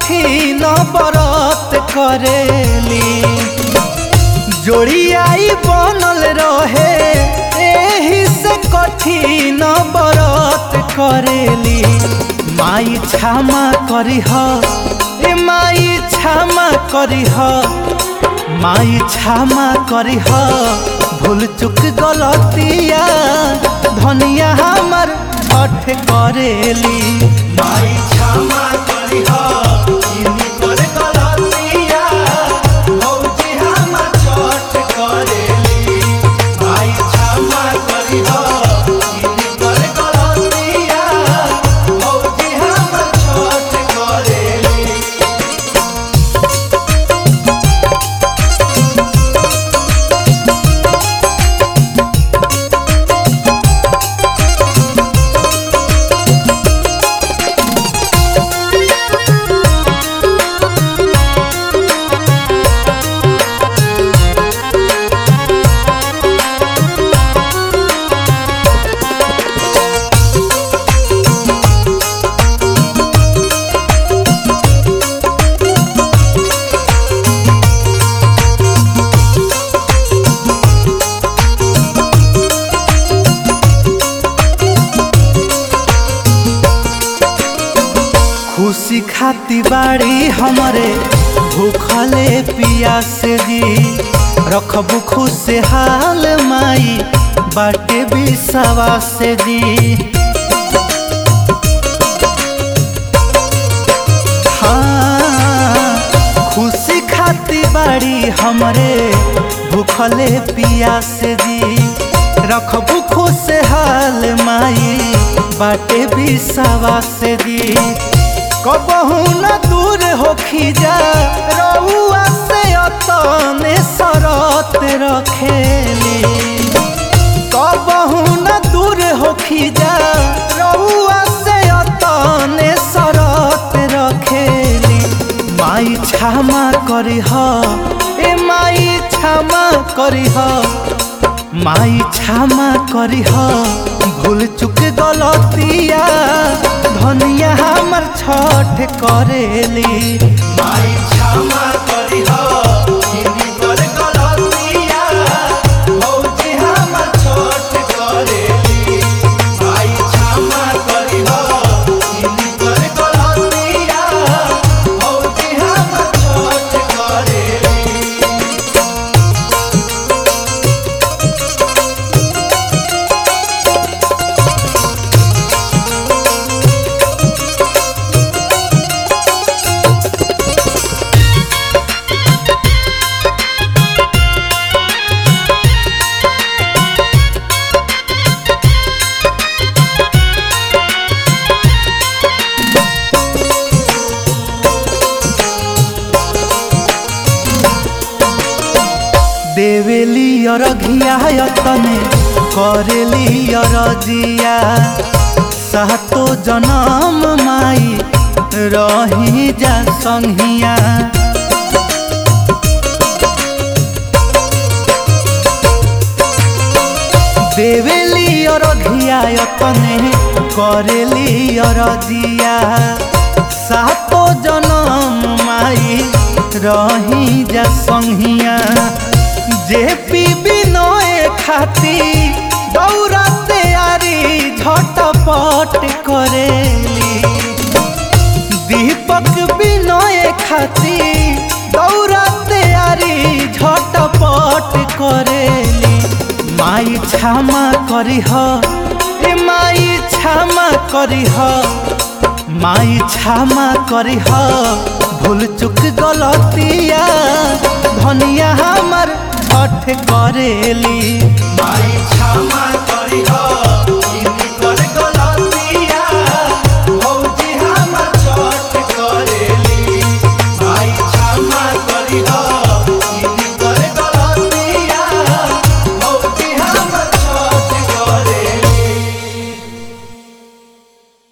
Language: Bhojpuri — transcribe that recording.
कठिन बरत करेली जोड़ियाई बनल रहे एही से कठिन बरत करेली माई क्षमा करीह ए माई क्षमा करीह माई क्षमा करीह भूल चुक गलतिया धनिया हमर छठ करेली माई क्षमा करीह इनी कर गलतिया भौजी हमर छठ करेली माई क्षमा करीह इनी कर गलतिया भौजी हमर छठ करेली खुशी खाती बाड़ी हमरे भूखले पियास जी रखबू खुशहाल माई बाटे बिसावा से जी हाँ खुशी खाती बाड़ी हमरे भूखले पियास जी रखबू खुशहाल माई बाटे बिसावा से जी कबहू न दूर होखी जा रउआ से अतने सरत रखेली कबहू न दूर होखी जा रउआ से अतने सरत रखेली माई क्षमा करीह ए माई क्षमा करीह माई क्षमा करीह भूल चुक गलतिया धनिया हमर छठ करेली माई क्षमा करीह इनी कर गलतिया भौजी हमर छठ करेली माई क्षमा करीह इनी कर गलतिया भौजी हमर छठ करेली देवेली अरघिया यतने करेली अरजिया सातो जनम माई रही जा संहिया देवेली अरघिया यतने करेली अरजिया सातो जनम माई रही जा संहिया जे पी बिनय खाती दौरा तैयारी झटपट करेली दीपक बिनय खाती दौरा तैयारी झटपट करेली माई क्षमा करीह ए माई क्षमा करीह माई क्षमा करीह भूल चुक गलतिया धनिया हमर छठ करेली माई